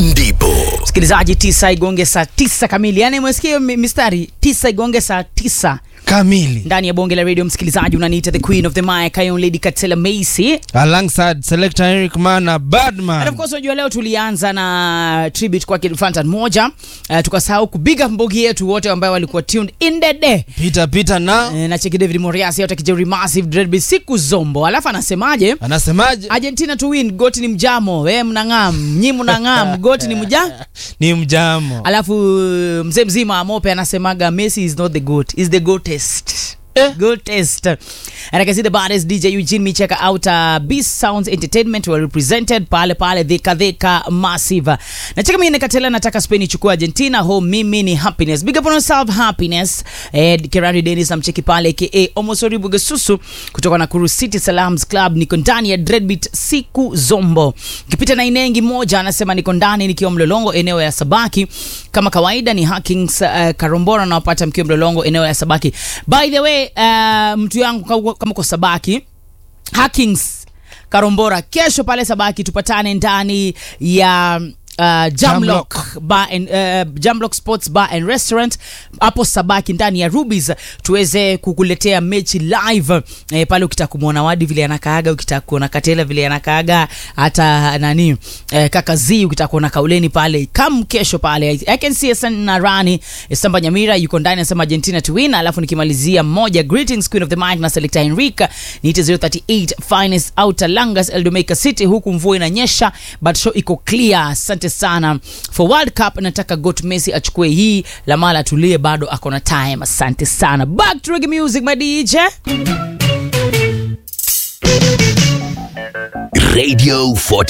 ndipo msikilizaji tisa igonge saa tisa kamili yaani umesikia hiyo mi- mistari tisa igonge saa tisa kamili ndani ya bonge la radio msikilizaji unaniita the queen of the mic Iron lady katela macy alongside selector Eric Mana And of Badman. course unajua leo tulianza na tribute kwake Fantan moja uh, tukasahau kubiga mbogi yetu wote ambao walikuwa tuned in the day Peter Peter na Eh, na cheki David Moriasi yote kijeri massive dreadbe siku zombo alafu anasemaje anasemaje? Argentina to win goti ni mjamo we mnang'am nyi mnang'am goti ni mja Ni mjamo. alafu mzee mzima amope anasemaga messi is not the goat is the goatest Eh. Goatest. And I can see the baddest DJ Eugene Micheka out uh, Beast Sounds Entertainment were represented pale pale Dhika Dhika Massive. Na cheka mimi nikatela nataka Spain ichukue Argentina home mimi ni happiness. Big up on yourself happiness. Eh, Kerari Dennis namcheki pale aka Omosori Bugesusu kutoka Nakuru City Salams Club niko ndani ya Dreadbeat siku zombo. Kipita na inengi moja anasema niko ndani nikiwa Mlolongo eneo ya Sabaki. Kama kawaida ni Hackings uh, Karombora nawapata mkiwa Mlolongo eneo ya Sabaki. By the way, uh, mtu yangu kama- kama uko Sabaki Hackings Karombora kesho pale Sabaki tupatane ndani ya Uh, Jamlock bar and, uh, Jamlock Sports Bar and Restaurant hapo Sabaki ndani ya Rubies tuweze kukuletea mechi live eh, pale ukitaka kumwona Wadi vile anakaaga, ukitaka kuona Katela vile anakaaga, hata nani eh, kaka Z ukitaka kuona Kauleni pale kam kesho pale I can see Hassan Narani Samba Nyamira yuko ndani anasema Argentina to win, alafu nikimalizia moja greetings queen of the mic na selector Enrica niite 038 finest outer Langas Eldomeika City, huku mvua inanyesha but show iko clear. Asante sana for World Cup, nataka Got Messi achukue hii Lamala atulie, bado ako na time. Asante sana, back to reggae music my DJ. radio 40